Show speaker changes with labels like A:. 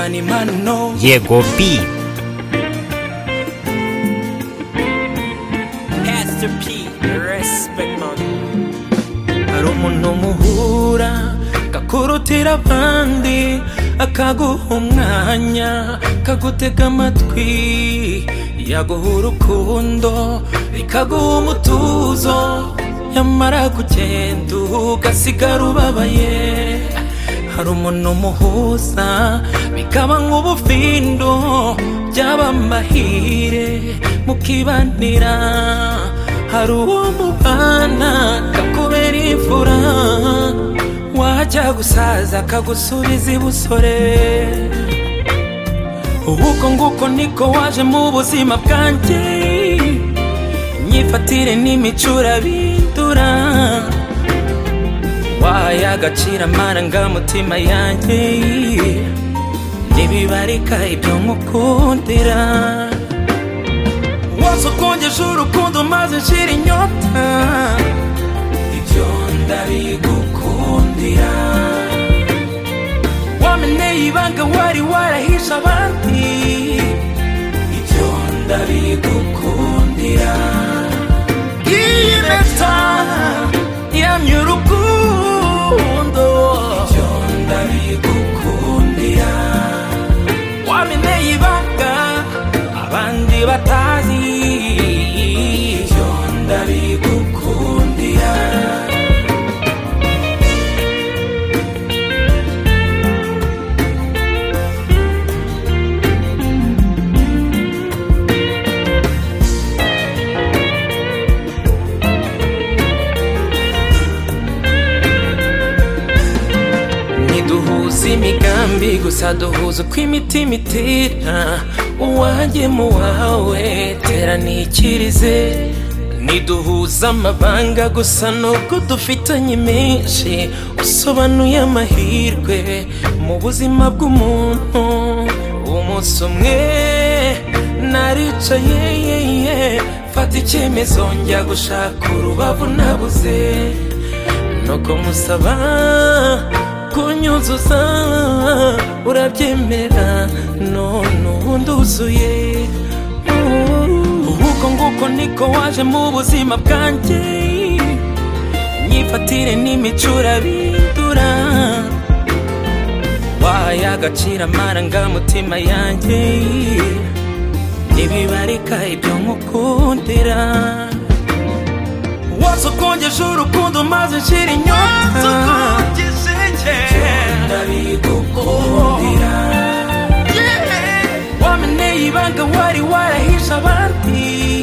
A: yego bi
B: Pastor P, respect man. Hari umuntu muhura kakurutira abandi akaguha umwanya kagutega amatwi yaguha urukundo bikaguha umutuzo yamara kugenda ugasigara ubabaye hari umuntu umuhuza bikaba nk'ubufindo byaba amahire mukibanira hari uwo mubana kakubera imfura wajya gusaza akagusubiza ibusore ubuko nguko niko waje mu buzima bwanjye imyifatire n'imicura bindura wahaye agaciro amarangamutima yanjye ntibibarika ibyo nkukundira wose ukongeje urukundo maze nshira inyota ibyo ndabigukundira wameneye ibanga wari warahishe abandi ibyo ndabigukundira iyi mpeta yamye urukundo ibyo ndabigukundira wameneye ibanga abandi batazi ibyo ndabigukundira ntiduhuza imigambi gusa duhuza uko imitima itera uwanjye mu wawe tera nikirize ntiduhuza amabanga gusa nubwo dufitanye menshi usobanuye amahirwe mu buzima bw'umuntu umunsi umwe naricaye ye, ye, fata icyemezo njya gushaka urubavu nabuze nuko musaba kunyuzuza urabyemera none ubu nduzuye uko nguko niko waje mu buzima bwanjye imyifatire n'imicura bindura wahaye agaciro amarangamutima yanjye ntibibarika ibyo nkukundira wose ukongeje urukundo maze nshira inyota ndabigukundira wameneye ibanga wari warahishe abandi